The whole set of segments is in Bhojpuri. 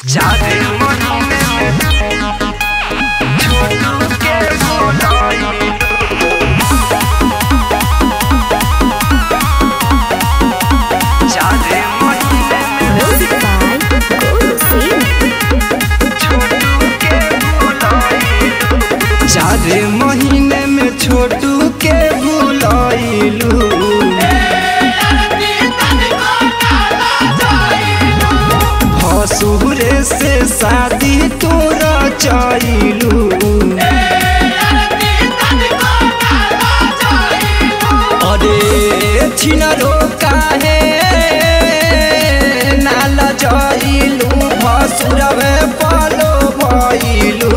जादे महीने में छोटू के बोलाई जादे महीने में Music by Guru Singh. छोटू के बोलाई चार महीने में छोटू के बुलाइलू भसुरे से शादी तोरा चाइलू अरे छिनरो काहे नाल जाइलू भसुरवे पलो भइलू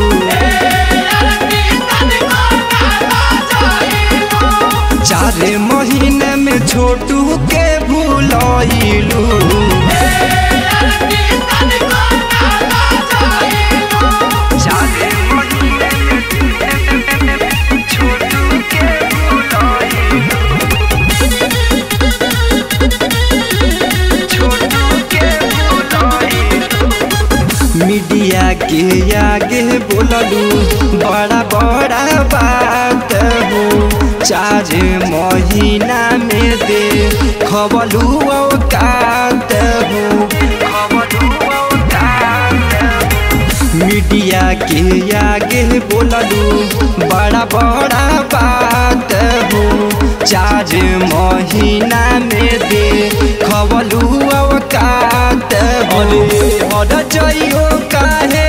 चार महीने में छोटू के भूलाइलू जादे महीने में छोटू के बोलाई छोटू के बोलाई मीडिया के आगे बोललू बड़ा बड़ा बात हो चार महीना में दे खबलू औकात हो खबरू औकात मीडिया के आगे बोललू बड़ा बड़ा बात हो चार महीना में दे खबलू औकात अरे हर जइयो काहे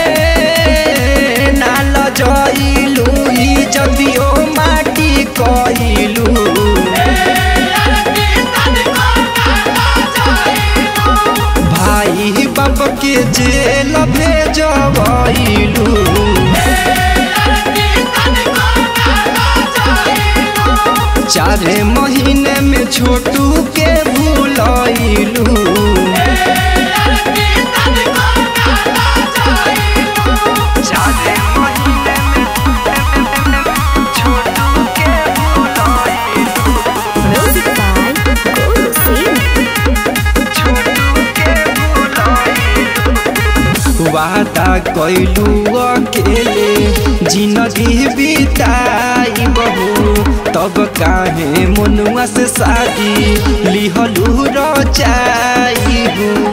नाल जइलू इज्जतियो माटी कइलू भाई बाप के जेल भेजबैलू चार महीने में छोटू के भूलैलू जादे महीने में छोटू के बोलाई Music by Guru Singh. छोटू के बोलाई वादा कैलू अकेले जिंदगी बिताई बहू तब काहे मनुआ से शादी लिहलू रचाई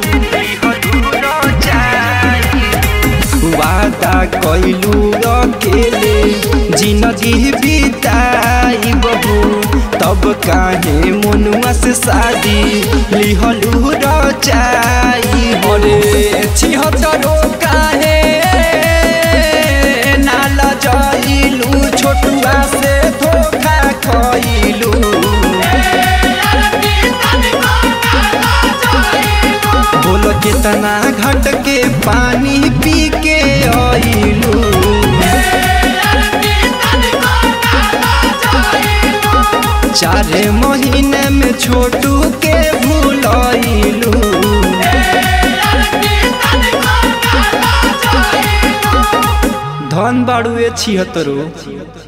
वादा कैलू अकेले जिंदगी बिताई बहू तब काहे मनुआ से शादी लिहलू रचाई बरे छिहत्तरो काहे नाल जइलू छोटुआ से धोखा खइलू बोलो कितना घट के पानी पी के आइलू चार महीने में छोटू के भूलैलू धन बाड़ुए छिहत्तरो